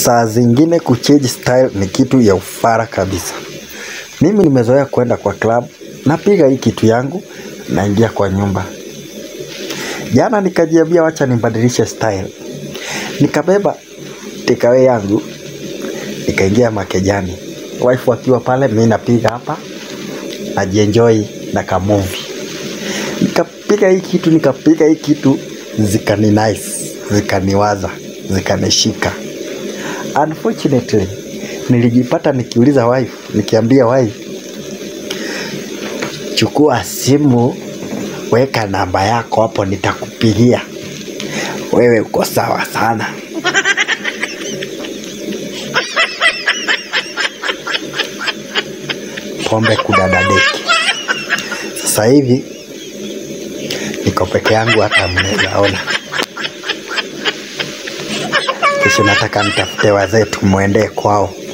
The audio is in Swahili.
saa zingine kuchange style ni kitu ya ufara kabisa. Mimi nimezoea kwenda kwa club, napiga hii kitu yangu, naingia kwa nyumba. Jana nikajiambia wacha nibadilishe style, nikabeba takeaway yangu, nikaingia makejani, wife wakiwa pale, mi napiga hapa, najienjoy na kamuvi. Nikapiga hii kitu, nikapiga hii kitu, zikani nice, zikaniwaza, zikanishika. Unfortunately, nilijipata nikiuliza wife, nikiambia wife, chukua simu, weka namba yako hapo, nitakupigia. Wewe uko sawa sana. Pombe kudadadeki. Sasa hivi niko peke yangu, hata mnaweza ona. Kesho nataka nitafute wazee tumwendee kwao.